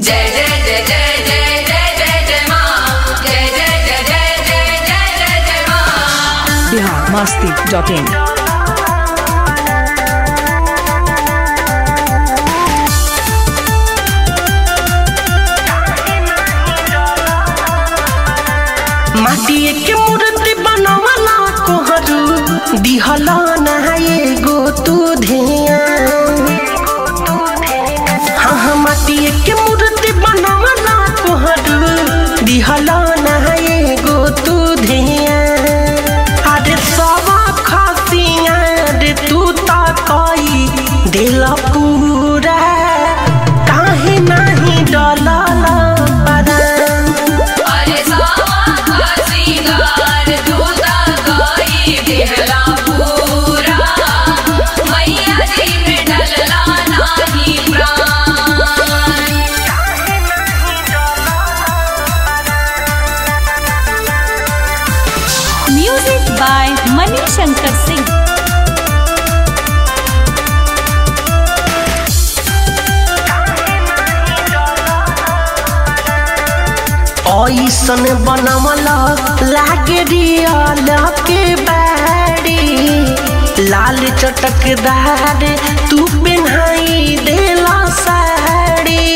जय जय जय जय जय जय जय जय माँ जय जय जय जय जय जय जय जय माँ बिहार मस्ती डॉट इन माटिए के मूर्ति बनवला कोहरू दिहला ना एगो तू ध्यान हाँ हाँ माटिए के मूर्ति बनवला कोहरू दिहला ना एगो तू ध्यान अरे सब खसिया रे तू ता कई दिल पूरा काहे नहीं डलला परान अरे सावा का सिंगार दूधा गाई दिहला पूरा मैया जी में डलला नाही प्राण म्यूजिक बाय मनी शंकर सिंह ऐसन बनवला लागे रियल के बाड़ी लाल चटकदार तू पेन्हाई देला साड़ी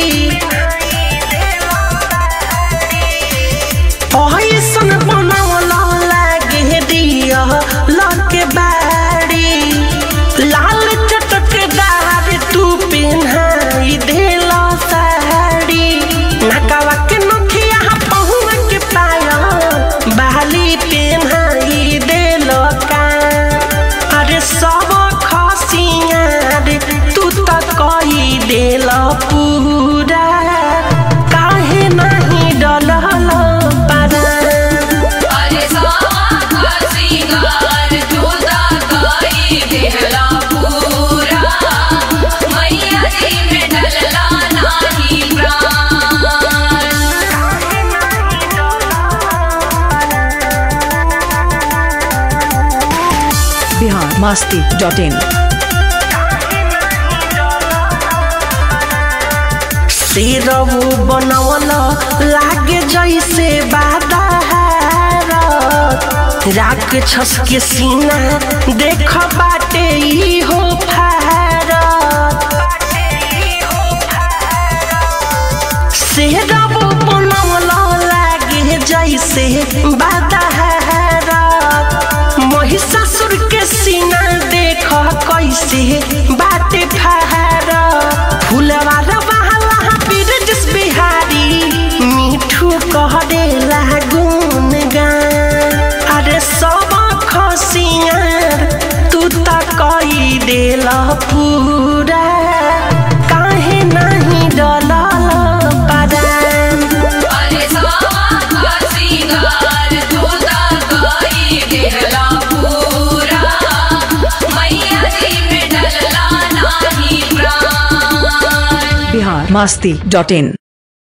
ऐसन बनवला लागे रियल के बाड़ी लाल चटकदार तू पेन्हाई देला साड़ी नकावा के नथिया पहुआ के पाया बाली पेन्हाई देलो का अरे सब खसिया रे तू त कई देल पूरा काहे नहीं डलल पारा अरे सावा का सिंगार दूधा गाई दिहला पूरा मैया जी में डलला नाही प्राण बिहार मस्ती डॉट इन सिरऊ बनवल लागे जैसे बादहार राख छस के सीना देख बाटे ई हो फारत सिरऊ बनवल लागे जैसे बादहार महिषासुर के सीना देख कैसे बाटे फार फुलवा रवाला बिरजस बिहारी मिठू कह देला गुन गान अरे सब खसियार तू त कई देला पूरा काहे नहीं डलल परान अरे सावा का सिंगार दूधा गाई दिहला पूरा मैया जी में डलला नाही प्राण बिहार मस्ती डॉट इन